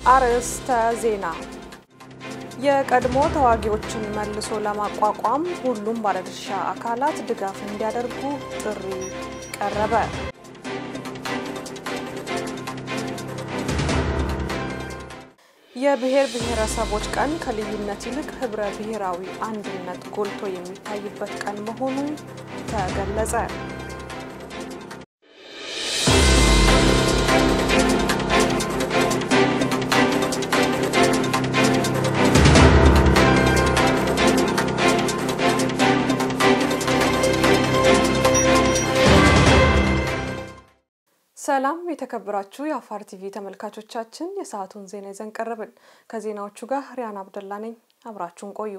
አርዕስተ ዜና። የቀድሞ ተዋጊዎችን መልሶ ለማቋቋም ሁሉም ባለድርሻ አካላት ድጋፍ እንዲያደርጉ ጥሪ ቀረበ። የብሔር ብሔረሰቦች ቀን ከልዩነት ይልቅ ህብረ ብሔራዊ አንድነት ጎልቶ የሚታይበት ቀን መሆኑ ተገለጸ። ሰላም የተከበራችሁ የአፋር ቲቪ ተመልካቾቻችን፣ የሰዓቱን ዜና ይዘን ቀረብን። ከዜናዎቹ ጋር ሪያን አብደላ ነኝ። አብራችሁን ቆዩ።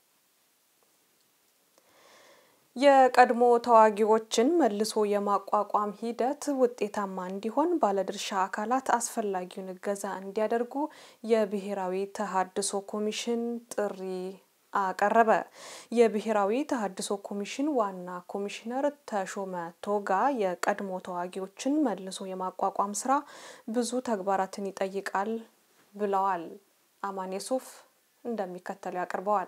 የቀድሞ ተዋጊዎችን መልሶ የማቋቋም ሂደት ውጤታማ እንዲሆን ባለድርሻ አካላት አስፈላጊውን እገዛ እንዲያደርጉ የብሔራዊ ተሃድሶ ኮሚሽን ጥሪ አቀረበ። የብሔራዊ ተሃድሶ ኮሚሽን ዋና ኮሚሽነር ተሾመ ቶጋ የቀድሞ ተዋጊዎችን መልሶ የማቋቋም ስራ ብዙ ተግባራትን ይጠይቃል ብለዋል። አማን የሱፍ እንደሚከተለው ያቀርበዋል።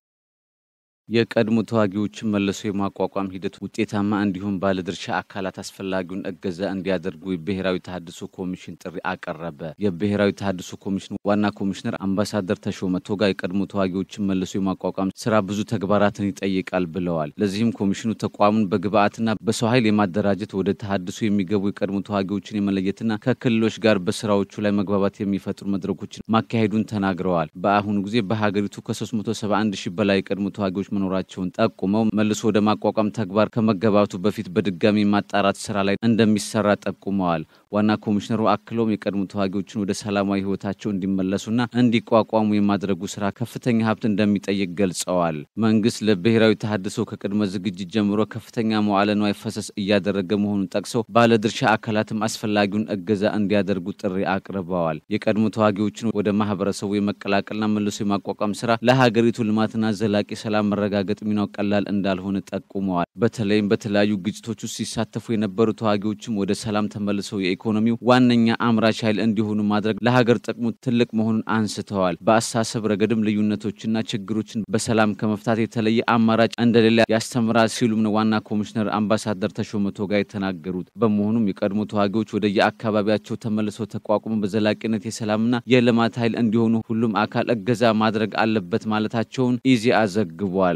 የቀድሞ ተዋጊዎችን መልሶ የማቋቋም ሂደት ውጤታማ እንዲሁም ባለድርሻ አካላት አስፈላጊውን እገዛ እንዲያደርጉ የብሔራዊ ተሃድሶ ኮሚሽን ጥሪ አቀረበ። የብሔራዊ ተሃድሶ ኮሚሽን ዋና ኮሚሽነር አምባሳደር ተሾመ ቶጋ የቀድሞ ተዋጊዎችን መልሶ የማቋቋም ስራ ብዙ ተግባራትን ይጠይቃል ብለዋል። ለዚህም ኮሚሽኑ ተቋሙን በግብአትና በሰው ኃይል የማደራጀት ወደ ተሃድሶ የሚገቡ የቀድሞ ተዋጊዎችን የመለየትና ከክልሎች ጋር በስራዎቹ ላይ መግባባት የሚፈጥሩ መድረኮችን ማካሄዱን ተናግረዋል። በአሁኑ ጊዜ በሀገሪቱ ከ371 ሺህ በላይ የቀድሞ ተዋጊዎች መኖራቸውን ጠቁመው መልሶ ወደ ማቋቋም ተግባር ከመገባቱ በፊት በድጋሚ ማጣራት ስራ ላይ እንደሚሰራ ጠቁመዋል። ዋና ኮሚሽነሩ አክለውም የቀድሞ ተዋጊዎችን ወደ ሰላማዊ ህይወታቸው እንዲመለሱና እንዲቋቋሙ የማድረጉ ስራ ከፍተኛ ሀብት እንደሚጠይቅ ገልጸዋል። መንግስት ለብሔራዊ ተሃድሶ ከቅድመ ዝግጅት ጀምሮ ከፍተኛ መዋዕለ ንዋይ ፈሰስ እያደረገ መሆኑን ጠቅሰው ባለድርሻ አካላትም አስፈላጊውን እገዛ እንዲያደርጉ ጥሪ አቅርበዋል። የቀድሞ ተዋጊዎችን ወደ ማህበረሰቡ የመቀላቀልና መልሶ የማቋቋም ስራ ለሀገሪቱ ልማትና ዘላቂ ሰላም መረጋገጥ ሚናው ቀላል እንዳልሆነ ጠቁመዋል። በተለይም በተለያዩ ግጭቶች ውስጥ ሲሳተፉ የነበሩ ተዋጊዎችም ወደ ሰላም ተመልሰው የኢኮኖሚው ዋነኛ አምራች ኃይል እንዲሆኑ ማድረግ ለሀገር ጥቅሙ ትልቅ መሆኑን አንስተዋል። በአስተሳሰብ ረገድም ልዩነቶችና ችግሮችን በሰላም ከመፍታት የተለየ አማራጭ እንደሌለ ያስተምራል ሲሉም ነው ዋና ኮሚሽነር አምባሳደር ተሾመ ቶጋ የተናገሩት። በመሆኑም የቀድሞ ተዋጊዎች ወደ የአካባቢያቸው ተመልሰው ተቋቁሞ በዘላቂነት የሰላምና የልማት ኃይል እንዲሆኑ ሁሉም አካል እገዛ ማድረግ አለበት ማለታቸውን ኢዜአ ዘግቧል።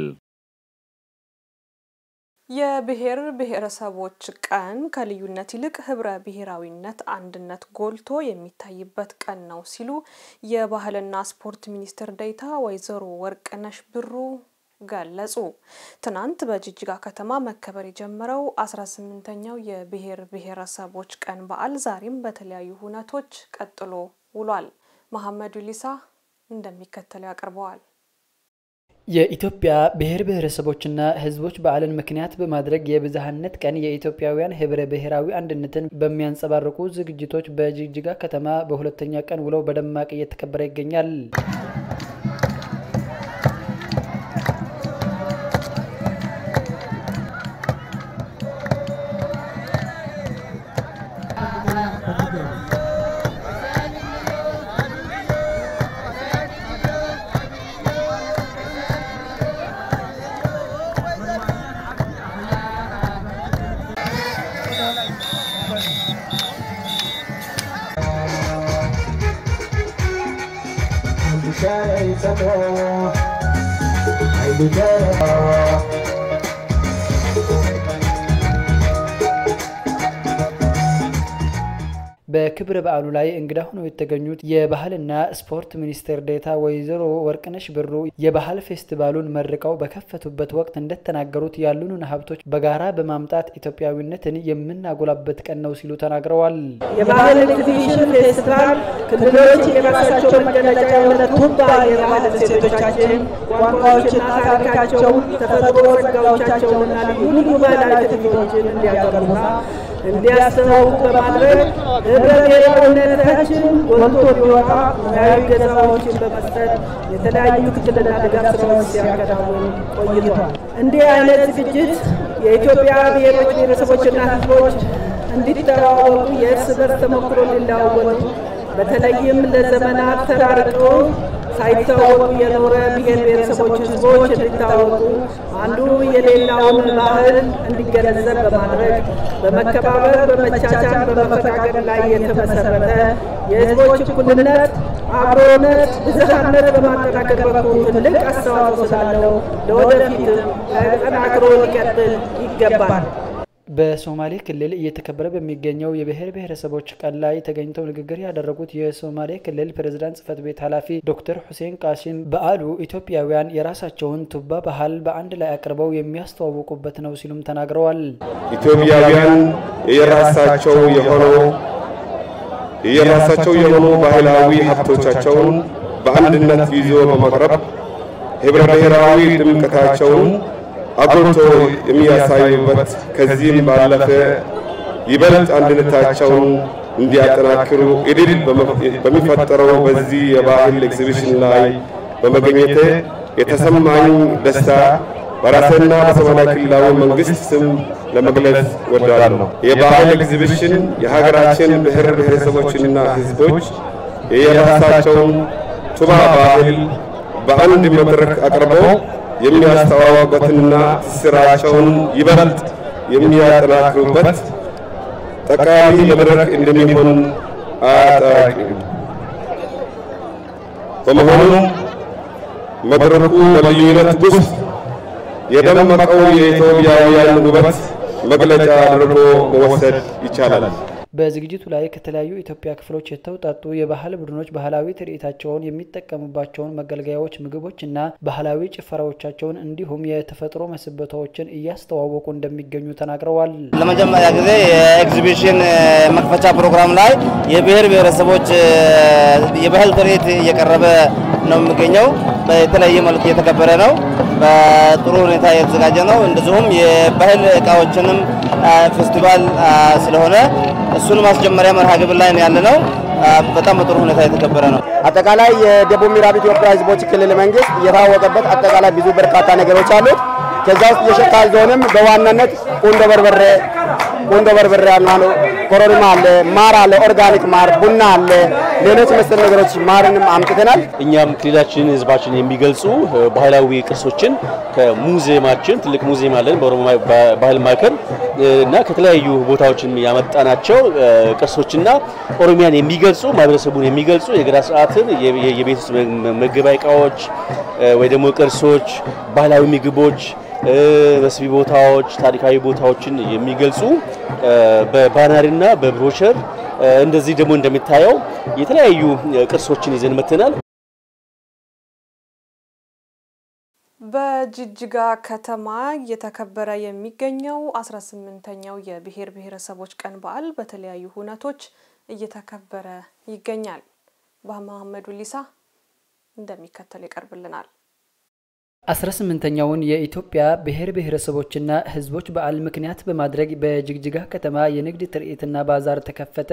የብሔር ብሔረሰቦች ቀን ከልዩነት ይልቅ ህብረ ብሔራዊነት አንድነት ጎልቶ የሚታይበት ቀን ነው ሲሉ የባህልና ስፖርት ሚኒስትር ዴኤታ ወይዘሮ ወርቅነሽ ብሩ ገለጹ። ትናንት በጅጅጋ ከተማ መከበር የጀመረው 18ኛው የብሔር ብሔረሰቦች ቀን በዓል ዛሬም በተለያዩ ሁነቶች ቀጥሎ ውሏል። መሐመዱ ሊሳ እንደሚከተለው ያቀርበዋል። የኢትዮጵያ ብሔር ብሔረሰቦችና ህዝቦች በዓልን ምክንያት በማድረግ የብዝሃነት ቀን የኢትዮጵያውያን ህብረ ብሔራዊ አንድነትን በሚያንጸባርቁ ዝግጅቶች በጅግጅጋ ከተማ በሁለተኛ ቀን ውለው በደማቅ እየተከበረ ይገኛል። በክብረ በዓሉ ላይ እንግዳ ሆነው የተገኙት የባህልና ስፖርት ሚኒስቴር ዴኤታ ወይዘሮ ወርቅነሽ ብሩ የባህል ፌስቲቫሉን መርቀው በከፈቱበት ወቅት እንደተናገሩት ያሉንን ሀብቶች በጋራ በማምጣት ኢትዮጵያዊነትን የምናጎላበት ቀን ነው ሲሉ ተናግረዋል። የባህል ኤግዚቢሽን ፌስቲቫል ክልሎች የራሳቸው መገለጫ የሆነ ቱባ የባህል እሴቶቻችን፣ ቋንቋዎችና ታሪካቸውን፣ ተፈጥሮ ጸጋዎቻቸውንና ልዩ ልዩ ባህላዊ ትርኢቶችን እንዲያቀርቡና እንዲያስተዋውቁ በማድረግ ህብረ ብሔራዊነታችን ጎልቶ እንዲወጣ ሙያዊ ገለጻዎችን በመስጠት የተለያዩ ክትትልና ድጋፍ ስራዎች ሲያከናውን ቆይቷል። እንዲህ አይነት ዝግጅት የኢትዮጵያ ብሔሮች ብሔረሰቦችና ህዝቦች እንዲተዋወቁ፣ የእርስ በርስ ተሞክሮ እንዲለዋወጡ በተለይም ለዘመናት ተራርቀው ሳይታወቁ የኖረ ብሔር ብሔረሰቦች ህዝቦች እንዲታወቁ አንዱ የሌላውን ባህል እንዲገነዘብ በማድረግ በመከባበር፣ በመቻቻል፣ በመፈቃቀር ላይ የተመሰረተ የህዝቦች እኩልነት፣ አብሮነት፣ ብዝሃነት በማጠናከር በኩል ትልቅ አስተዋጽኦ ስላለው ለወደፊትም ተጠናክሮ ሊቀጥል ይገባል። በሶማሌ ክልል እየተከበረ በሚገኘው የብሔር ብሔረሰቦች ቀን ላይ ተገኝተው ንግግር ያደረጉት የሶማሌ ክልል ፕሬዝዳንት ጽህፈት ቤት ኃላፊ ዶክተር ሁሴን ቃሲም በዓሉ ኢትዮጵያውያን የራሳቸውን ቱባ ባህል በአንድ ላይ አቅርበው የሚያስተዋውቁበት ነው ሲሉም ተናግረዋል። ኢትዮጵያውያን የራሳቸው የሆነው የራሳቸው የሆኑ ባህላዊ ሀብቶቻቸውን በአንድነት ይዞ በማቅረብ ህብረ ብሔራዊ ድምቀታቸውን አጎልቶ የሚያሳዩበት ከዚህም ባለፈ ይበልጥ አንድነታቸውን እንዲያጠናክሩ እድል በሚፈጠረው በዚህ የባህል ኤግዚቢሽን ላይ በመገኘቴ የተሰማኝ ደስታ በራሴና በሶማሌ ክልላዊ መንግስት ስም ለመግለጽ ወዳለሁ። የባህል ኤግዚቢሽን የሀገራችን ብሔር ብሔረሰቦችና ህዝቦች የራሳቸውን ቱባ ባህል በአንድ መድረክ አቅርበው የሚያስተዋውቁበትና ትስራቸውን ይበልጥ የሚያጠናክሩበት ጠቃሚ መድረክ እንደሚሆን አያጠራጥርም። በመሆኑም መድረኩ በልዩነት ውስጥ የደመቀው የኢትዮጵያውያን ውበት መግለጫ አድርጎ መወሰድ ይቻላል። በዝግጅቱ ላይ ከተለያዩ የኢትዮጵያ ክፍሎች የተውጣጡ የባህል ቡድኖች ባህላዊ ትርኢታቸውን የሚጠቀሙባቸውን መገልገያዎች፣ ምግቦችና ባህላዊ ጭፈራዎቻቸውን እንዲሁም የተፈጥሮ መስህቦቻቸውን እያስተዋወቁ እንደሚገኙ ተናግረዋል። ለመጀመሪያ ጊዜ የኤግዚቢሽን መክፈቻ ፕሮግራም ላይ የብሔር ብሔረሰቦች የባህል ትርኢት እየቀረበ ነው የሚገኘው። በተለያየ መልኩ እየተከበረ ነው። በጥሩ ሁኔታ የተዘጋጀ ነው። እንደዚሁም የባህል እቃዎችንም ፌስቲቫል ስለሆነ እሱን ማስጀመሪያ መርሃ ግብር ላይ ያለ ነው። በጣም በጥሩ ሁኔታ የተከበረ ነው። አጠቃላይ የደቡብ ምዕራብ ኢትዮጵያ ሕዝቦች ክልል መንግስት የታወቀበት አጠቃላይ ብዙ በርካታ ነገሮች አሉት። ከዛ ውስጥ የሸካ ዞንም በዋናነት ቁንዶ በርበሬ ቁንዶ በርበሬ አለ፣ ኮረሪማ አለ፣ ማር አለ፣ ኦርጋኒክ ማር፣ ቡና አለ፣ ሌሎች መሰል ነገሮች ማርንም አምጥተናል። እኛም ክልላችንን ህዝባችን የሚገልጹ ባህላዊ ቅርሶችን ከሙዚየማችን ትልቅ ሙዚየም አለን በኦሮሞ ባህል ማዕከል እና ከተለያዩ ቦታዎችን ያመጣናቸው ቅርሶችና ኦሮሚያን የሚገልጹ ማህበረሰቡን የሚገልጹ የገዳ ስርዓትን የቤት ውስጥ መገቢያ እቃዎች ወይ ደግሞ ቅርሶች፣ ባህላዊ ምግቦች መስቢ ቦታዎች፣ ታሪካዊ ቦታዎችን የሚገልጹ በባነርና በብሮሸር እንደዚህ ደግሞ እንደሚታየው የተለያዩ ቅርሶችን ይዘን መጥተናል። በጅጅጋ ከተማ እየተከበረ የሚገኘው 18ኛው የብሔር ብሔረሰቦች ቀን በዓል በተለያዩ ሁነቶች እየተከበረ ይገኛል። በመሐመዱ ሊሳ እንደሚከተል ይቀርብልናል። 18ኛውን የኢትዮጵያ ብሔር ብሔረሰቦችና ሕዝቦች በዓል ምክንያት በማድረግ በጅግጅጋ ከተማ የንግድ ትርኢትና ባዛር ተከፈተ።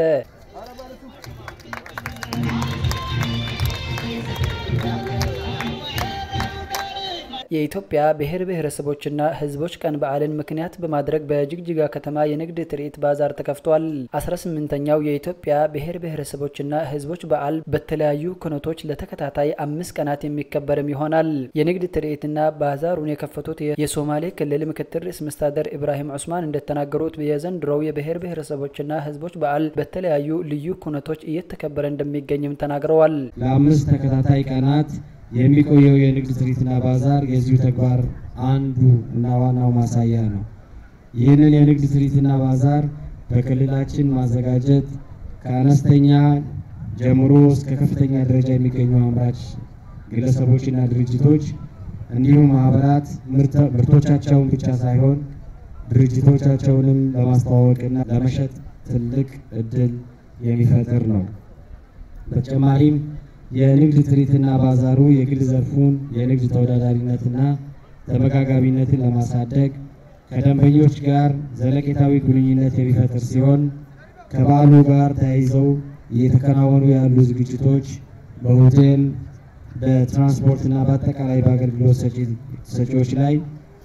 የኢትዮጵያ ብሔር ብሔረሰቦችና ሕዝቦች ቀን በዓልን ምክንያት በማድረግ በጅግጅጋ ከተማ የንግድ ትርኢት ባዛር ተከፍቷል። 18ኛው የኢትዮጵያ ብሔር ብሔረሰቦችና ሕዝቦች በዓል በተለያዩ ክኖቶች ለተከታታይ አምስት ቀናት የሚከበርም ይሆናል። የንግድ ትርኢትና ባዛሩን የከፈቱት የሶማሌ ክልል ምክትል ርዕሰ መስተዳድር ኢብራሂም ዑስማን እንደተናገሩት የዘንድሮው የብሔር ብሔረሰቦችና ሕዝቦች በዓል በተለያዩ ልዩ ኩነቶች እየተከበረ እንደሚገኝም ተናግረዋል። ለአምስት ተከታታይ ቀናት የሚቆየው የንግድ ትርኢትና ባዛር የዚሁ ተግባር አንዱ እና ዋናው ማሳያ ነው። ይህንን የንግድ ትርኢትና ባዛር በክልላችን ማዘጋጀት ከአነስተኛ ጀምሮ እስከ ከፍተኛ ደረጃ የሚገኙ አምራች ግለሰቦችና ድርጅቶች እንዲሁም ማህበራት ምርቶቻቸውን ብቻ ሳይሆን ድርጅቶቻቸውንም ለማስተዋወቅና ለመሸጥ ትልቅ እድል የሚፈጥር ነው። በተጨማሪም የንግድ ትርኢትና ባዛሩ የግል ዘርፉን የንግድ ተወዳዳሪነትና ተመጋጋቢነትን ለማሳደግ ከደንበኞች ጋር ዘለቄታዊ ግንኙነት የሚፈጥር ሲሆን ከበዓሉ ጋር ተያይዘው እየተከናወኑ ያሉ ዝግጅቶች በሆቴል በትራንስፖርትና በአጠቃላይ በአገልግሎት ሰጪዎች ላይ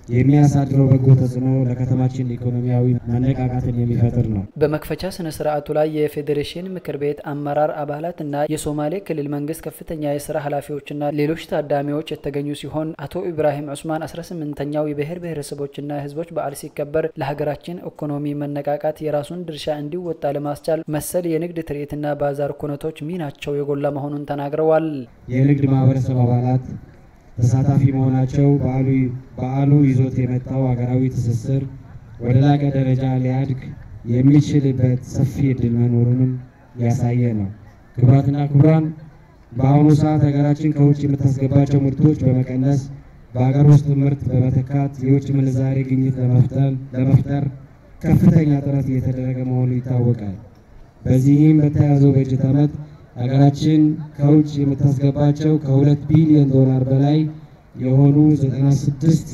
የሚያሳድረው በጎ ተጽዕኖ ለከተማችን ኢኮኖሚያዊ መነቃቃትን የሚፈጥር ነው። በመክፈቻ ስነ ስርዓቱ ላይ የፌዴሬሽን ምክር ቤት አመራር አባላትና የሶማሌ ክልል መንግስት ከፍተኛ የስራ ኃላፊዎችና ሌሎች ታዳሚዎች የተገኙ ሲሆን አቶ ኢብራሂም ዑስማን 18ኛው የብሔር ብሔረሰቦችና ህዝቦች በዓል ሲከበር ለሀገራችን ኢኮኖሚ መነቃቃት የራሱን ድርሻ እንዲወጣ ለማስቻል መሰል የንግድ ትርኢትና ባዛር ኩነቶች ሚናቸው የጎላ መሆኑን ተናግረዋል። የንግድ ማህበረሰብ አባላት ተሳታፊ መሆናቸው በዓሉ ይዞት የመጣው ሀገራዊ ትስስር ወደ ላቀ ደረጃ ሊያድግ የሚችልበት ሰፊ እድል መኖሩንም ያሳየ ነው። ክቡራትና ክቡራን፣ በአሁኑ ሰዓት ሀገራችን ከውጭ የምታስገባቸው ምርቶች በመቀነስ በሀገር ውስጥ ምርት በመተካት የውጭ ምንዛሬ ግኝት ለመፍጠር ከፍተኛ ጥረት እየተደረገ መሆኑ ይታወቃል። በዚህም በተያዘው በጀት ዓመት ሀገራችን ከውጭ የምታስገባቸው ከሁለት ቢሊዮን ዶላር በላይ የሆኑ 96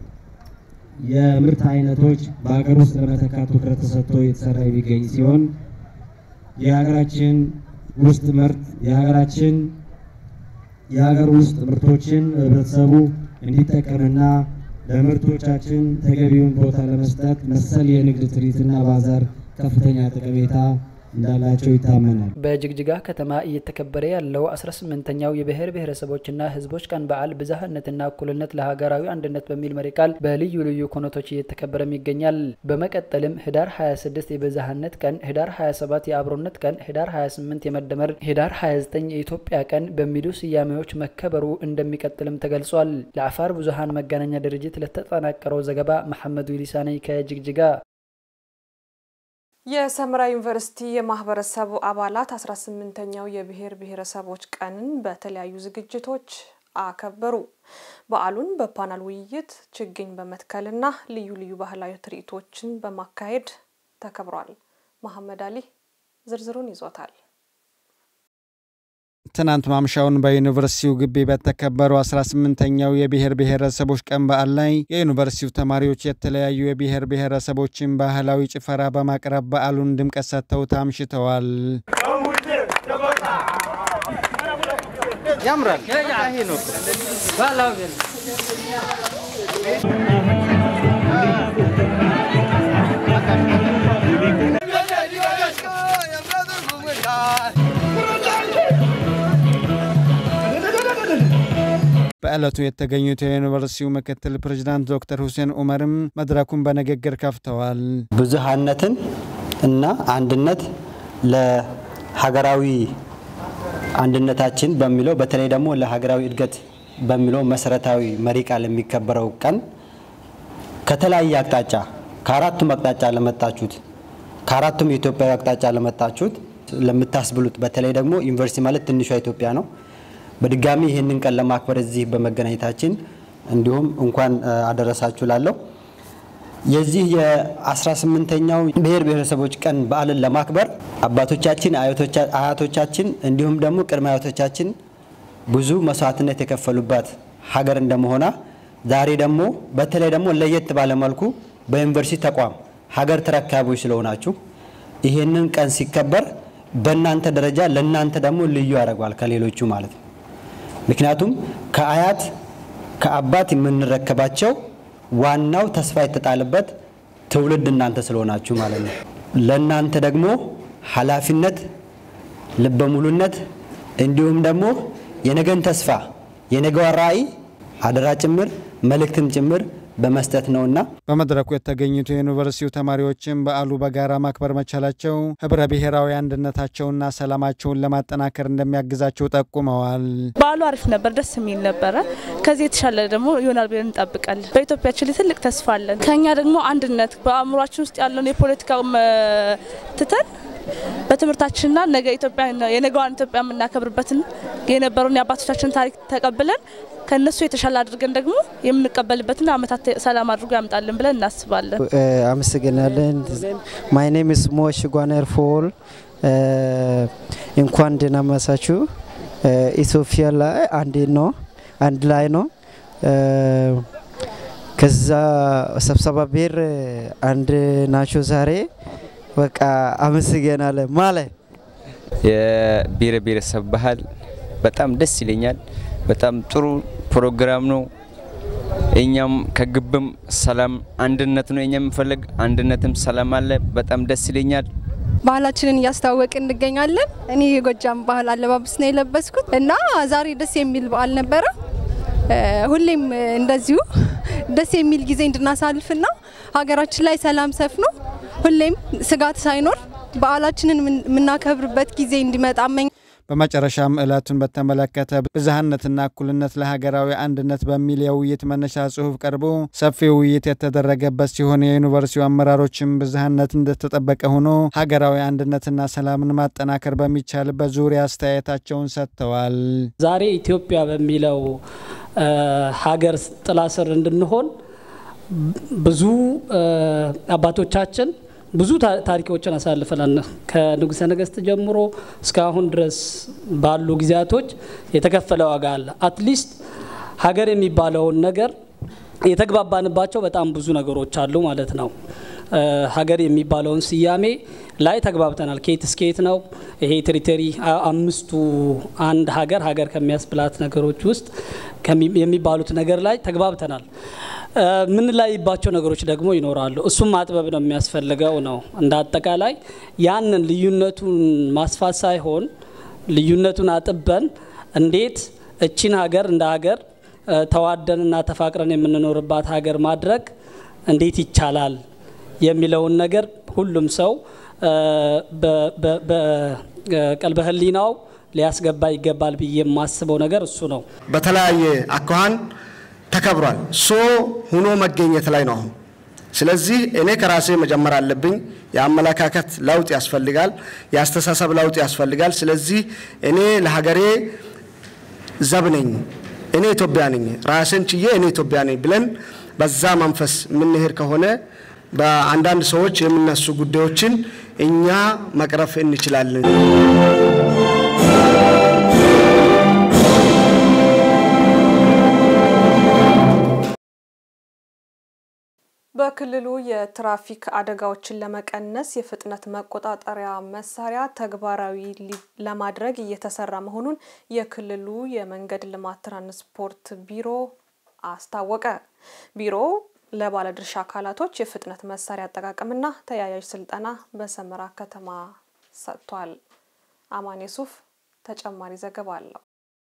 የምርት አይነቶች በሀገር ውስጥ ለመተካት ትኩረት ተሰጥቶ የተሰራ የሚገኝ ሲሆን የሀገራችን ውስጥ ምርት የሀገራችን የሀገር ውስጥ ምርቶችን ህብረተሰቡ እንዲጠቀምና ለምርቶቻችን ተገቢውን ቦታ ለመስጠት መሰል የንግድ ትርኢትና ባዛር ከፍተኛ ጠቀሜታ እንዳላቸው ይታመናል። በጅግጅጋ ከተማ እየተከበረ ያለው 18ኛው የብሔር ብሔረሰቦችና ህዝቦች ቀን በዓል ብዝሃነትና እኩልነት ለሀገራዊ አንድነት በሚል መሪ ቃል በልዩ ልዩ ኩነቶች እየተከበረም ይገኛል። በመቀጠልም ህዳር 26 የብዝሃነት ቀን፣ ህዳር 27 የአብሮነት ቀን፣ ህዳር 28 የመደመር፣ ህዳር 29 የኢትዮጵያ ቀን በሚሉ ስያሜዎች መከበሩ እንደሚቀጥልም ተገልጿል። ለአፋር ብዙሃን መገናኛ ድርጅት ለተጠናቀረው ዘገባ መሐመድ ዊሊሳ ነኝ ከጅግጅጋ። የሰመራ ዩኒቨርሲቲ የማህበረሰቡ አባላት 18ኛው የብሔር ብሔረሰቦች ቀንን በተለያዩ ዝግጅቶች አከበሩ። በዓሉን በፓናል ውይይት፣ ችግኝ በመትከልና ልዩ ልዩ ባህላዊ ትርኢቶችን በማካሄድ ተከብሯል። መሐመድ አሊ ዝርዝሩን ይዞታል። ትናንት ማምሻውን በዩኒቨርሲቲው ግቢ በተከበረው 18ኛው የብሔር ብሔረሰቦች ቀን በዓል ላይ የዩኒቨርሲቲው ተማሪዎች የተለያዩ የብሔር ብሔረሰቦችን ባህላዊ ጭፈራ በማቅረብ በዓሉን ድምቀት ሰጥተው አምሽተዋል። ያምራል። በዕለቱ የተገኙት የዩኒቨርሲቲው ምክትል ፕሬዚዳንት ዶክተር ሁሴን ኡመርም መድረኩን በንግግር ከፍተዋል። ብዙሃነትን እና አንድነት ለሀገራዊ አንድነታችን በሚለው በተለይ ደግሞ ለሀገራዊ እድገት በሚለው መሰረታዊ መሪ ቃል የሚከበረው ቀን ከተለያየ አቅጣጫ ከአራቱም አቅጣጫ ለመጣችሁት ከአራቱም የኢትዮጵያዊ አቅጣጫ ለመጣችሁት ለምታስብሉት በተለይ ደግሞ ዩኒቨርሲቲ ማለት ትንሿ ኢትዮጵያ ነው። በድጋሚ ይህንን ቀን ለማክበር እዚህ በመገናኘታችን እንዲሁም እንኳን አደረሳችሁ ላለሁ የዚህ የ18ኛው ብሔር ብሔረሰቦች ቀን በዓልን ለማክበር አባቶቻችን፣ አያቶቻችን እንዲሁም ደግሞ ቅድመ አያቶቻችን ብዙ መስዋዕትነት የከፈሉባት ሀገር እንደመሆኗ ዛሬ ደግሞ በተለይ ደግሞ ለየት ባለ መልኩ በዩኒቨርሲቲ ተቋም ሀገር ተረካቢዎች ስለሆናችሁ ይህንን ቀን ሲከበር በእናንተ ደረጃ ለእናንተ ደግሞ ልዩ ያደርገዋል ከሌሎቹ ማለት ነው። ምክንያቱም ከአያት ከአባት የምንረከባቸው ዋናው ተስፋ የተጣለበት ትውልድ እናንተ ስለሆናችሁ ማለት ነው። ለእናንተ ደግሞ ኃላፊነት፣ ልበ ሙሉነት እንዲሁም ደግሞ የነገን ተስፋ የነገዋ ራዕይ አደራ ጭምር መልእክትም ጭምር በመስጠት ነውና በመድረኩ የተገኙት የዩኒቨርሲቲው ተማሪዎችም በዓሉ በጋራ ማክበር መቻላቸው ህብረ ብሔራዊ አንድነታቸውና ሰላማቸውን ለማጠናከር እንደሚያግዛቸው ጠቁመዋል። በዓሉ አሪፍ ነበር፣ ደስ የሚል ነበረ። ከዚህ የተሻለ ደግሞ ይሆናል ብለን እንጠብቃለን። በኢትዮጵያችን ላይ ትልቅ ተስፋ አለን። ከኛ ደግሞ አንድነት በአእምሯችን ውስጥ ያለውን የፖለቲካው ትተን በትምህርታችንና ነገ ኢትዮጵያ የነገዋን ኢትዮጵያ የምናከብርበትን የነበረውን የአባቶቻችን ታሪክ ተቀብለን ከነሱ የተሻለ አድርገን ደግሞ የምንቀበልበትን አመታት ሰላም አድርጎ ያምጣልን ብለን እናስባለን። አመሰግናለን። ማይ ኔም ኢስ ሞሽ ጓነር ፎል እንኳን ደህና መሳችሁ። ኢትዮጵያ ላይ አንድ ነው አንድ ላይ ነው። ከዛ ስብሰባ ብሔር አንድ ናቸው ዛሬ በቃ አመሰግናለን ማለት የብሔር ብሔረሰብ ባህል በጣም ደስ ይለኛል። በጣም ጥሩ ፕሮግራም ነው። እኛም ከግብም ሰላም አንድነት ነው እኛ የምፈልግ አንድነትም ሰላም አለ። በጣም ደስ ይለኛል። ባህላችንን እያስተዋወቅን እንገኛለን። እኔ የጎጃም ባህል አለባበስ ነው የለበስኩት እና ዛሬ ደስ የሚል በዓል ነበረ። ሁሌም እንደዚሁ ደስ የሚል ጊዜ እንድናሳልፍና ሀገራችን ላይ ሰላም ሰፍኖ ሁሌም ስጋት ሳይኖር በዓላችንን የምናከብርበት ጊዜ እንዲመጣ መኝ በመጨረሻም ዕለቱን በተመለከተ ብዝሃነትና እኩልነት ለሀገራዊ አንድነት በሚል የውይይት መነሻ ጽሑፍ ቀርቦ ሰፊ ውይይት የተደረገበት ሲሆን የዩኒቨርሲቲው አመራሮችም ብዝሃነት እንደተጠበቀ ሆኖ ሀገራዊ አንድነትና ሰላምን ማጠናከር በሚቻልበት ዙሪያ አስተያየታቸውን ሰጥተዋል። ዛሬ ኢትዮጵያ በሚለው ሀገር ጥላ ስር እንድንሆን ብዙ አባቶቻችን ብዙ ታሪኮችን አሳልፈናል። ከንጉሠ ነገሥት ጀምሮ እስካሁን ድረስ ባሉ ጊዜያቶች የተከፈለ ዋጋ አለ። አትሊስት ሀገር የሚባለውን ነገር የተግባባንባቸው በጣም ብዙ ነገሮች አሉ ማለት ነው። ሀገር የሚባለውን ስያሜ ላይ ተግባብተናል። ኬት እስኬት ነው ይሄ ቴሪቶሪ አምስቱ አንድ ሀገር ሀገር ከሚያስብላት ነገሮች ውስጥ የሚባሉት ነገር ላይ ተግባብተናል። የምንለያይባቸው ነገሮች ደግሞ ይኖራሉ። እሱም ማጥበብ ነው የሚያስፈልገው ነው። እንደ አጠቃላይ ያንን ልዩነቱን ማስፋት ሳይሆን ልዩነቱን አጥበን እንዴት እቺን ሀገር እንደ ሀገር ተዋደንና ተፋቅረን የምንኖርባት ሀገር ማድረግ እንዴት ይቻላል የሚለውን ነገር ሁሉም ሰው በቀልበ ሕሊናው ሊያስገባ ይገባል ብዬ የማስበው ነገር እሱ ነው። በተለያየ አኳኋን ተከብሯል። ሶ ሁኖ መገኘት ላይ ነው አሁን። ስለዚህ እኔ ከራሴ መጀመር አለብኝ። የአመለካከት ለውጥ ያስፈልጋል። የአስተሳሰብ ለውጥ ያስፈልጋል። ስለዚህ እኔ ለሀገሬ ዘብ ነኝ፣ እኔ ኢትዮጵያ ነኝ፣ ራሴን ችዬ እኔ ኢትዮጵያ ነኝ ብለን በዛ መንፈስ የምንሄድ ከሆነ በአንዳንድ ሰዎች የሚነሱ ጉዳዮችን እኛ መቅረፍ እንችላለን። በክልሉ የትራፊክ አደጋዎችን ለመቀነስ የፍጥነት መቆጣጠሪያ መሳሪያ ተግባራዊ ለማድረግ እየተሰራ መሆኑን የክልሉ የመንገድ ልማት ትራንስፖርት ቢሮ አስታወቀ። ቢሮው ለባለድርሻ አካላቶች የፍጥነት መሳሪያ አጠቃቀምና ተያያዥ ስልጠና በሰመራ ከተማ ሰጥቷል። አማኔ ሱፍ ተጨማሪ ዘገባ አለው።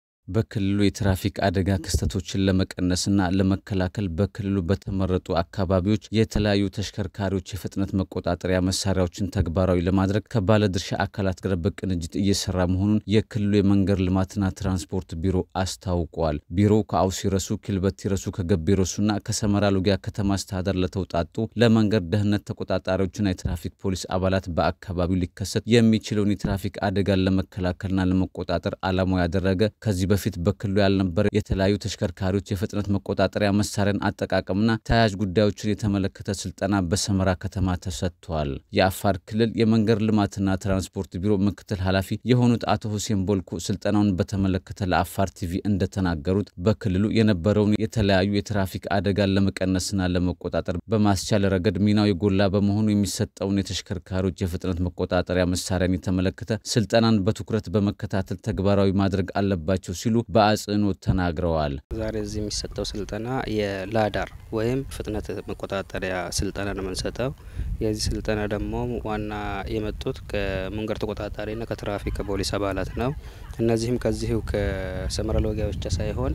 በክልሉ የትራፊክ አደጋ ክስተቶችን ለመቀነስና ለመከላከል በክልሉ በተመረጡ አካባቢዎች የተለያዩ ተሽከርካሪዎች የፍጥነት መቆጣጠሪያ መሳሪያዎችን ተግባራዊ ለማድረግ ከባለድርሻ አካላት ጋር በቅንጅት እየሰራ መሆኑን የክልሉ የመንገድ ልማትና ትራንስፖርት ቢሮ አስታውቋል። ቢሮው ከአውሲረሱ፣ ኪልበቲረሱ፣ ከገቢረሱና ከሰመራ ሎጊያ ከተማ አስተዳደር ለተውጣጡ ለመንገድ ደህንነት ተቆጣጣሪዎችና የትራፊክ ፖሊስ አባላት በአካባቢው ሊከሰት የሚችለውን የትራፊክ አደጋን ለመከላከልና ለመቆጣጠር ዓላማው ያደረገ ከዚህ በፊት በክልሉ ያልነበረ የተለያዩ ተሽከርካሪዎች የፍጥነት መቆጣጠሪያ መሳሪያን አጠቃቀምና ተያያዥ ጉዳዮችን የተመለከተ ስልጠና በሰመራ ከተማ ተሰጥቷል። የአፋር ክልል የመንገድ ልማትና ትራንስፖርት ቢሮ ምክትል ኃላፊ የሆኑት አቶ ሁሴን ቦልኮ ስልጠናውን በተመለከተ ለአፋር ቲቪ እንደተናገሩት በክልሉ የነበረውን የተለያዩ የትራፊክ አደጋን ለመቀነስና ለመቆጣጠር በማስቻል ረገድ ሚናው የጎላ በመሆኑ የሚሰጠውን የተሽከርካሪዎች የፍጥነት መቆጣጠሪያ መሳሪያን የተመለከተ ስልጠናን በትኩረት በመከታተል ተግባራዊ ማድረግ አለባቸው ሲሉ በአጽንኦት ተናግረዋል። ዛሬ እዚህ የሚሰጠው ስልጠና የላዳር ወይም ፍጥነት መቆጣጠሪያ ስልጠና ነው የምንሰጠው። የዚህ ስልጠና ደግሞ ዋና የመጡት ከመንገድ ተቆጣጣሪና ከትራፊክ ከፖሊስ አባላት ነው። እነዚህም ከዚሁ ከሰመራ ሎጊያ ብቻ ሳይሆን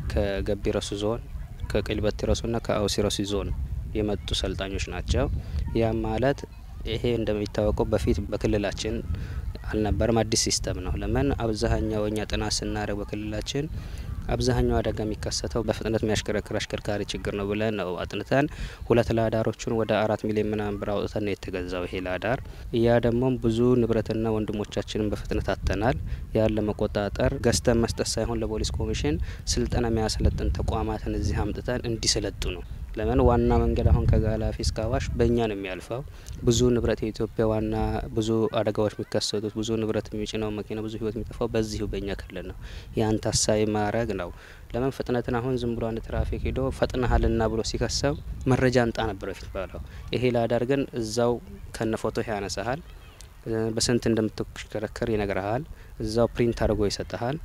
ከገቢ ረሱ ዞን፣ ከቂልበቲ ረሱና ከአውሲ ረሱ ዞን የመጡ ሰልጣኞች ናቸው። ያም ማለት ይሄ እንደሚታወቀው በፊት በክልላችን አልነበረም። አዲስ ሲስተም ነው። ለምን አብዛኛው እኛ ጥናት ስናደርግ በክልላችን አብዛኛው አደጋ የሚከሰተው በፍጥነት የሚያሽከረክር አሽከርካሪ ችግር ነው ብለን ነው አጥንተን ሁለት ላዳሮቹን ወደ አራት ሚሊዮን ምናምን ብር አውጥተን ነው የተገዛው ይሄ ላዳር። ያ ደግሞ ብዙ ንብረትና ወንድሞቻችንን በፍጥነት አጥተናል። ያን ለመቆጣጠር ገዝተን መስጠት ሳይሆን ለፖሊስ ኮሚሽን ስልጠና የሚያሰለጥን ተቋማትን እዚህ አምጥተን እንዲሰለጡ ነው። ለምን ዋና መንገድ አሁን ከጋላፊ እስከ አዋሽ በእኛ ነው የሚያልፈው። ብዙ ንብረት የኢትዮጵያ ዋና ብዙ አደጋዎች የሚከሰቱት ብዙ ንብረት የሚጭነው መኪና ብዙ ሕይወት የሚጠፋው በዚሁ በእኛ ክልል ነው። ያን ታሳቢ ማድረግ ነው። ለምን ፍጥነትን አሁን ዝም ብሎ አንድ ትራፊክ ሄዶ ፈጥነሃልና ብሎ ሲከሰው መረጃ እንጣ ነበር በፊት ባለው። ይሄ ላዳር ግን እዛው ከነ ፎቶ ያነሳሃል። በስንት እንደምትሽከረከር ይነግረሃል። እዛው ፕሪንት አድርጎ ይሰጠሃል።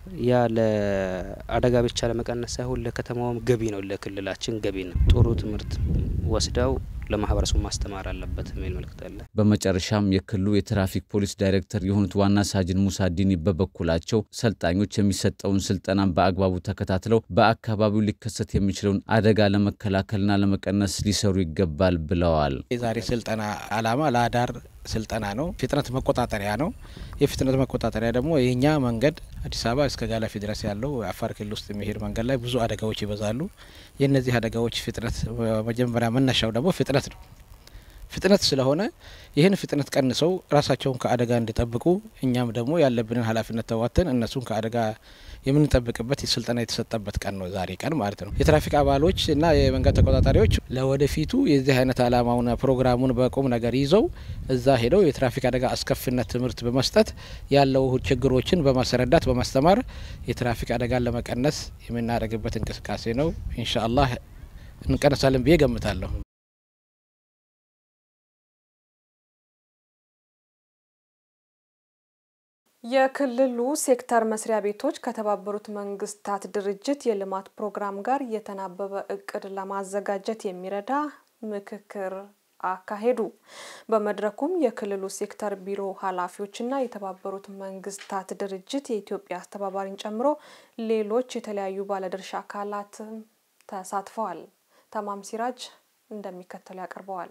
ያ ለአደጋ ብቻ ለመቀነስ ሳይሆን ለከተማውም ገቢ ነው፣ ለክልላችን ገቢ ነው። ጥሩ ትምህርት ወስደው ለማህበረሰቡ ማስተማር አለበት የሚል መልእክት አለ። በመጨረሻም የክልሉ የትራፊክ ፖሊስ ዳይሬክተር የሆኑት ዋና ሳጅን ሙሳ ዲኒ በበኩላቸው ሰልጣኞች የሚሰጠውን ስልጠና በአግባቡ ተከታትለው በአካባቢው ሊከሰት የሚችለውን አደጋ ለመከላከልና ለመቀነስ ሊሰሩ ይገባል ብለዋል። የዛሬ ስልጠና ዓላማ ለአዳር ስልጠና ነው። ፍጥነት መቆጣጠሪያ ነው። የፍጥነት መቆጣጠሪያ ደግሞ የኛ መንገድ አዲስ አበባ እስከ ጋላፊ ድረስ ያለው አፋር ክልል ውስጥ የሚሄድ መንገድ ላይ ብዙ አደጋዎች ይበዛሉ። የእነዚህ አደጋዎች ፍጥነት መጀመሪያ መነሻው ደግሞ ፍጥነት ነው። ፍጥነት ስለሆነ ይህን ፍጥነት ቀንሰው ራሳቸውን ከአደጋ እንዲጠብቁ እኛም ደግሞ ያለብንን ኃላፊነት ተዋተን እነሱን ከአደጋ የምንጠብቅበት ስልጠና የተሰጠበት ቀን ነው ዛሬ ቀን ማለት ነው። የትራፊክ አባሎች እና የመንገድ ተቆጣጣሪዎች ለወደፊቱ የዚህ አይነት ዓላማውን ፕሮግራሙን በቁም ነገር ይዘው እዛ ሄደው የትራፊክ አደጋ አስከፊነት ትምህርት በመስጠት ያለው ችግሮችን በማስረዳት በማስተማር የትራፊክ አደጋን ለመቀነስ የምናደርግበት እንቅስቃሴ ነው። ኢንሻአላህ እንቀነሳለን ብዬ ገምታለሁ። የክልሉ ሴክተር መስሪያ ቤቶች ከተባበሩት መንግስታት ድርጅት የልማት ፕሮግራም ጋር የተናበበ እቅድ ለማዘጋጀት የሚረዳ ምክክር አካሄዱ። በመድረኩም የክልሉ ሴክተር ቢሮ ኃላፊዎችና የተባበሩት መንግስታት ድርጅት የኢትዮጵያ አስተባባሪን ጨምሮ ሌሎች የተለያዩ ባለድርሻ አካላትም ተሳትፈዋል። ተማም ሲራጅ እንደሚከተለው ያቀርበዋል።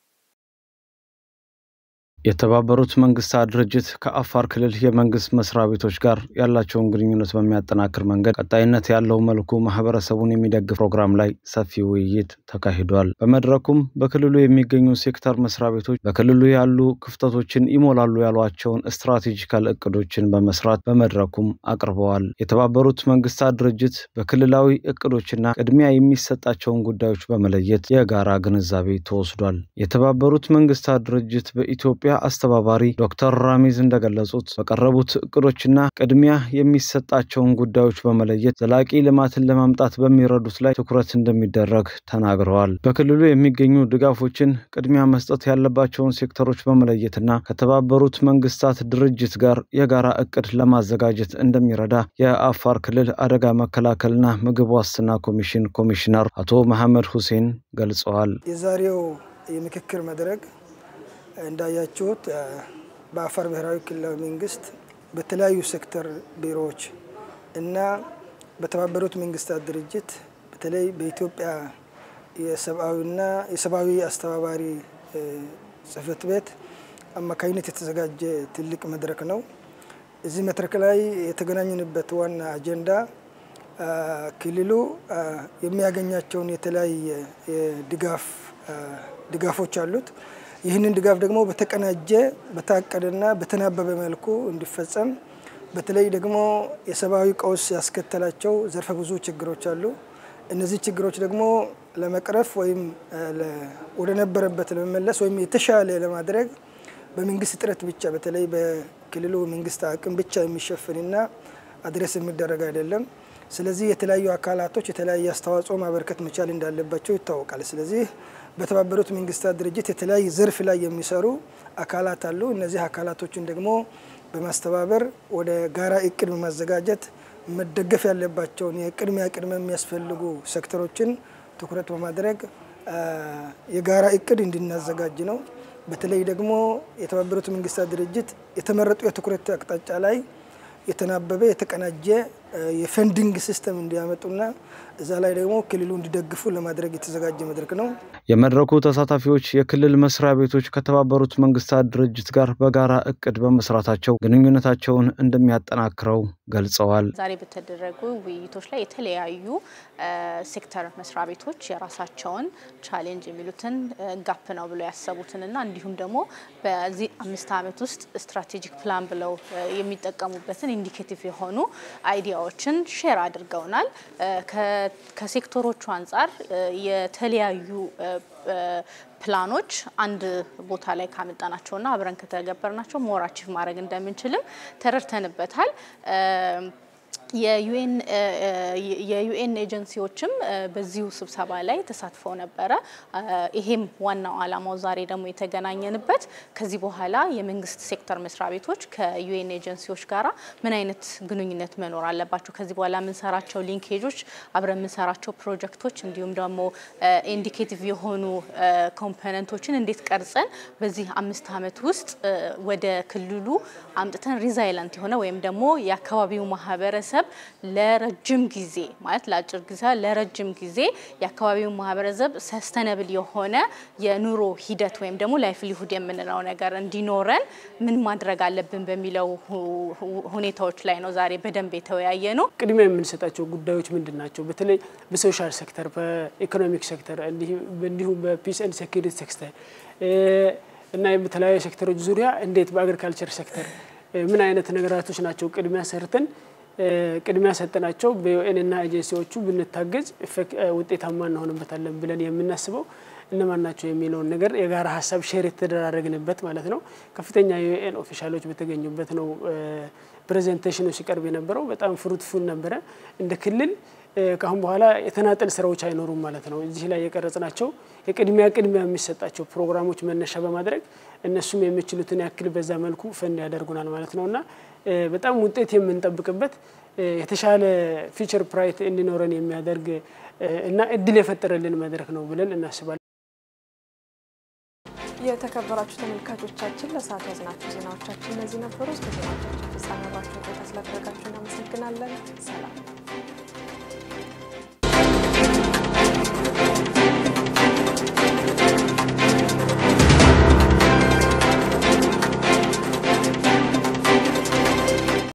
የተባበሩት መንግስታት ድርጅት ከአፋር ክልል የመንግስት መስሪያ ቤቶች ጋር ያላቸውን ግንኙነት በሚያጠናክር መንገድ ቀጣይነት ያለው መልኩ ማህበረሰቡን የሚደግፍ ፕሮግራም ላይ ሰፊ ውይይት ተካሂዷል። በመድረኩም በክልሉ የሚገኙ ሴክተር መስሪያ ቤቶች በክልሉ ያሉ ክፍተቶችን ይሞላሉ ያሏቸውን ስትራቴጂካል እቅዶችን በመስራት በመድረኩም አቅርበዋል። የተባበሩት መንግስታት ድርጅት በክልላዊ እቅዶችና ቅድሚያ የሚሰጣቸውን ጉዳዮች በመለየት የጋራ ግንዛቤ ተወስዷል። የተባበሩት መንግስታት ድርጅት በኢትዮጵያ አስተባባሪ ዶክተር ራሚዝ እንደገለጹት በቀረቡት እቅዶችና ቅድሚያ የሚሰጣቸውን ጉዳዮች በመለየት ዘላቂ ልማትን ለማምጣት በሚረዱት ላይ ትኩረት እንደሚደረግ ተናግረዋል። በክልሉ የሚገኙ ድጋፎችን ቅድሚያ መስጠት ያለባቸውን ሴክተሮች በመለየትና ከተባበሩት መንግስታት ድርጅት ጋር የጋራ እቅድ ለማዘጋጀት እንደሚረዳ የአፋር ክልል አደጋ መከላከልና ምግብ ዋስትና ኮሚሽን ኮሚሽነር አቶ መሐመድ ሁሴን ገልጸዋል። የዛሬው የምክክር መድረክ እንዳያችሁት በአፋር ብሔራዊ ክልላዊ መንግስት በተለያዩ ሴክተር ቢሮዎች እና በተባበሩት መንግስታት ድርጅት በተለይ በኢትዮጵያ የሰብአዊና የሰብአዊ አስተባባሪ ጽህፈት ቤት አማካኝነት የተዘጋጀ ትልቅ መድረክ ነው። እዚህ መድረክ ላይ የተገናኘንበት ዋና አጀንዳ ክልሉ የሚያገኛቸውን የተለያየ ድጋፍ ድጋፎች አሉት። ይህንን ድጋፍ ደግሞ በተቀናጀ በታቀደና በተናበበ መልኩ እንዲፈጸም በተለይ ደግሞ የሰብአዊ ቀውስ ያስከተላቸው ዘርፈ ብዙ ችግሮች አሉ። እነዚህ ችግሮች ደግሞ ለመቅረፍ ወይም ወደ ነበረበት ለመመለስ ወይም የተሻለ ለማድረግ በመንግስት ጥረት ብቻ በተለይ በክልሉ መንግስት አቅም ብቻ የሚሸፍንና አድሬስ የሚደረግ አይደለም። ስለዚህ የተለያዩ አካላቶች የተለያየ አስተዋጽኦ ማበርከት መቻል እንዳለባቸው ይታወቃል። ስለዚህ በተባበሩት መንግስታት ድርጅት የተለያየ ዘርፍ ላይ የሚሰሩ አካላት አሉ። እነዚህ አካላቶችን ደግሞ በማስተባበር ወደ ጋራ እቅድ በማዘጋጀት መደገፍ ያለባቸውን የቅድሚያ ቅድመ የሚያስፈልጉ ሴክተሮችን ትኩረት በማድረግ የጋራ እቅድ እንድናዘጋጅ ነው። በተለይ ደግሞ የተባበሩት መንግስታት ድርጅት የተመረጡ የትኩረት አቅጣጫ ላይ የተናበበ የተቀናጀ የፈንዲንግ ሲስተም እንዲያመጡና እዛ ላይ ደግሞ ክልሉ እንዲደግፉ ለማድረግ የተዘጋጀ መድረክ ነው። የመድረኩ ተሳታፊዎች የክልል መስሪያ ቤቶች ከተባበሩት መንግስታት ድርጅት ጋር በጋራ እቅድ በመስራታቸው ግንኙነታቸውን እንደሚያጠናክረው ገልጸዋል። ዛሬ በተደረጉ ውይይቶች ላይ የተለያዩ ሴክተር መስሪያ ቤቶች የራሳቸውን ቻሌንጅ የሚሉትን ጋፕ ነው ብለው ያሰቡትንና እንዲሁም ደግሞ በዚህ አምስት ዓመት ውስጥ ስትራቴጂክ ፕላን ብለው የሚጠቀሙበትን ኢንዲኬቲቭ የሆኑ አይዲያዎችን ሼር አድርገውናል። ከሴክተሮቹ አንጻር የተለያዩ ፕላኖች አንድ ቦታ ላይ ካመጣናቸውና አብረን ከተገበርናቸው ሞር አቺቭ ማድረግ እንደምንችልም ተረድተንበታል። የዩኤን ኤጀንሲዎችም በዚሁ ስብሰባ ላይ ተሳትፈው ነበረ። ይሄም ዋናው ዓላማው ዛሬ ደግሞ የተገናኘንበት ከዚህ በኋላ የመንግስት ሴክተር መስሪያ ቤቶች ከዩኤን ኤጀንሲዎች ጋራ ምን አይነት ግንኙነት መኖር አለባቸው፣ ከዚህ በኋላ የምንሰራቸው ሊንኬጆች፣ አብረን የምንሰራቸው ፕሮጀክቶች እንዲሁም ደግሞ ኢንዲኬቲቭ የሆኑ ኮምፖነንቶችን እንዴት ቀርጸን በዚህ አምስት ዓመት ውስጥ ወደ ክልሉ አምጥተን ሪዛይለንት የሆነ ወይም ደግሞ የአካባቢው ማህበረሰብ ለረጅም ጊዜ ማለት ለአጭር ጊዜ ለረጅም ጊዜ የአካባቢው ማህበረሰብ ሰስተነብል የሆነ የኑሮ ሂደት ወይም ደግሞ ላይፍሊሁድ የምንለው ነገር እንዲኖረን ምን ማድረግ አለብን በሚለው ሁኔታዎች ላይ ነው ዛሬ በደንብ የተወያየ ነው። ቅድሚያ የምንሰጣቸው ጉዳዮች ምንድን ናቸው? በተለይ በሶሻል ሴክተር፣ በኢኮኖሚክ ሴክተር እንዲሁም በፒስ ኤንድ ሴኪሪቲ ሴክተር እና በተለያዩ ሴክተሮች ዙሪያ እንዴት በአግሪካልቸር ሴክተር ምን አይነት ነገራቶች ናቸው ቅድሚያ ሰርተን ቅድሚያ ሰጠናቸው በዩኤንና ኤጀንሲዎቹ ብንታገዝ ውጤታማ እንሆንበታለን ብለን የምናስበው እነማን ናቸው የሚለውን ነገር የጋራ ሀሳብ ሼር የተደራረግንበት ማለት ነው። ከፍተኛ የዩኤን ኦፊሻሎች በተገኙበት ነው ፕሬዘንቴሽኑ ሲቀርብ የነበረው። በጣም ፍሩትፉል ነበረ። እንደ ክልል ከአሁን በኋላ የተናጠል ስራዎች አይኖሩም ማለት ነው። እዚህ ላይ የቀረጽናቸው የቅድሚያ ቅድሚያ የሚሰጣቸው ፕሮግራሞች መነሻ በማድረግ እነሱም የሚችሉትን ያክል በዛ መልኩ ፈንድ ያደርጉናል ማለት ነው እና በጣም ውጤት የምንጠብቅበት የተሻለ ፊቸር ፕራይት እንዲኖረን የሚያደርግ እና እድል የፈጠረልን መድረክ ነው ብለን እናስባለን። የተከበራችሁ ተመልካቾቻችን ለሰዓት ያዝናችሁ ዜናዎቻችን እነዚህ ነበሩ። እስከ ዜናዎቻችን ፍጻሜ አብራችሁን ቆይታ ስላደረጋችሁ እናመሰግናለን። ሰላም